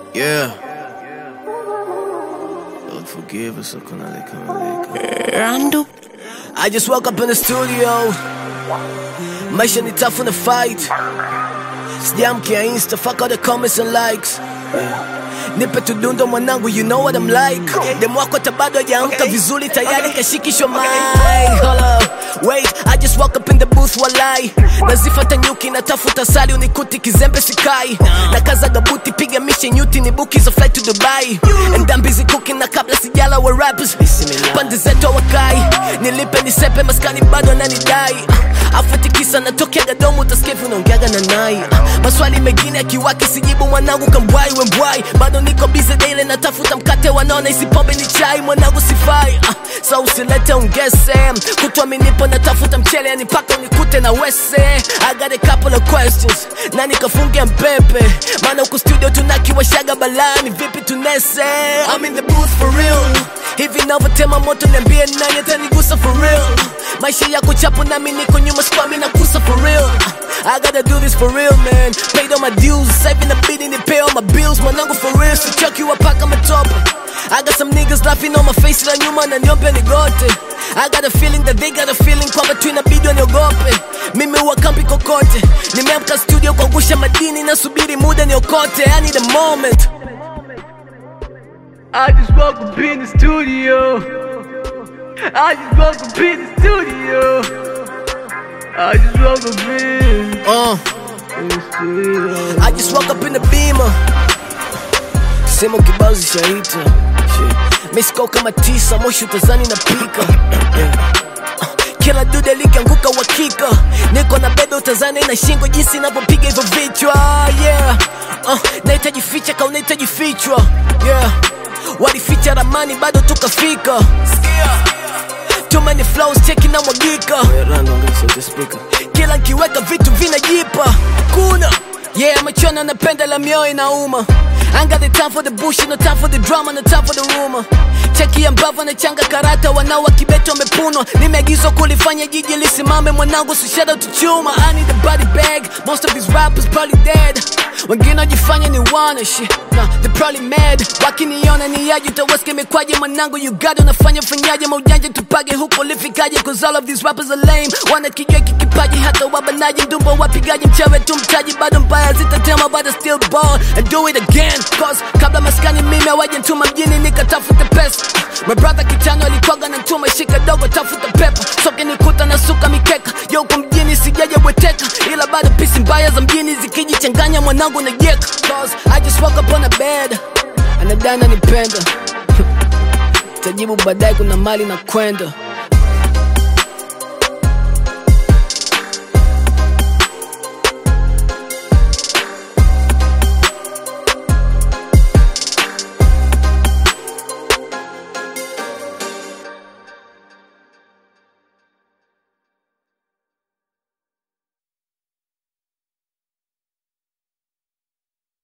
Yeah. Lord forgive us, Okonale Kamaleka. I just woke up in the studio. Maisha ni tough on the fight. Sijamkia insta, fuck all the comments and likes. Yeah. Nipe tudundo mwanangu, you know what I'm like. Dem wako hata bado hajaamka vizuri, tayari kashikishwa mic. Hold up, wait, I just woke up in the booth walai. Nazifata nyuki natafuta sali unikuti kizembe sikai. Na kaza gabuti piga mishe nyuti ni buki za flight to Dubai. And I'm busy cooking na kabla sijala wa rappers. Pande zetu wakai. Nilipe nisepe maskani bado ananidai. Afuatikisa natokea Gadomo utasikia hivi unaongeaga na nai. Maswali mengine akiwaki sijibu mwanangu kambwai wembwai. Bado niko busy daily natafuta mkate wanaona isi pombe ni chai mwanangu sifai. Ah, so usilete ungese. Kutwa minipo natafuta mchele yani paka unikute na wese. I got a couple of questions. Nani kafunge mpepe? Maana huku studio tunakiwashaga balani vipi tunese? I'm in the booth for real. Hivi navyotema moto niambie nani atanigusa for real. Maisha yako chapo nami niko nyuma spami na kusa for real. I gotta do this for real man. Paid all my dues, saving the beat and pay all my bills. Mwanangu for real, sichoki wapaka matope. I got some niggas laughing on my face la nyuma na niombe nigote. I got a feeling that they got a feeling kwamba tu inabidi waniogope. Mimi huwa kampi kokote. Nimeamka studio kuangusha madini nasubiri muda niokote. I need a moment. I just woke up in the studio. I just woke up in the studio. I just woke up in, Uh. in the studio. I just woke up in the beamer. Simu kibao zishaita. Shit. Misko kama tisa, moshi utazani na pika. Yeah. Uh, Kila dude likianguka wakika, niko na bebe utazani na shingo jinsi inavyopiga hivyo vichwa. Yeah. Uh, nahitaji ficha ka unahitaji fichwa. Yeah. Walificha ramani bado tukafika. Too many flows cheki na mwagika. Kila nkiweka vitu vinajipa. Kuna Yeah, machona napenda la mioyo inauma. I ain't got the time for the bullshit, no time for the drama, no time for the rumor. Cheki ambavyo nachanga karata, wanao wa kibeto wamepunwa. Nimeagizwa kulifanya jiji lisimame, mwanangu, so shout out to Chuma. I need a body bag, most of these rappers probably dead. Wengine wajifanya ni wana shit, nah, they probably mad. Wakiniona ni yaji, utawaske mikwaje, mwanangu, you got unafanya fanyaje, maujanja tupage huko lifikaje, cause all of these rappers are lame. Wana kijua kikipaji, hata wabanaji, ndumbo wapigaji, mchawe tu mtaji, bado mbaya zitatema, but I still ball and do it again. Cause kabla maskani mimi awaje ntuma mjini nikatafute pesa. My brother kitano alikwaga na ntuma shika dogo tafuta pepa. Soke nikuta na suka mikeka. Yo huko mjini sijaje bweteka. Ila bado pisi mbaya za mjini zikijichanganya mwanangu na jeka. Cause I just woke up on a bed. Anadana nipenda. Tajibu baadaye kuna mali na kwenda.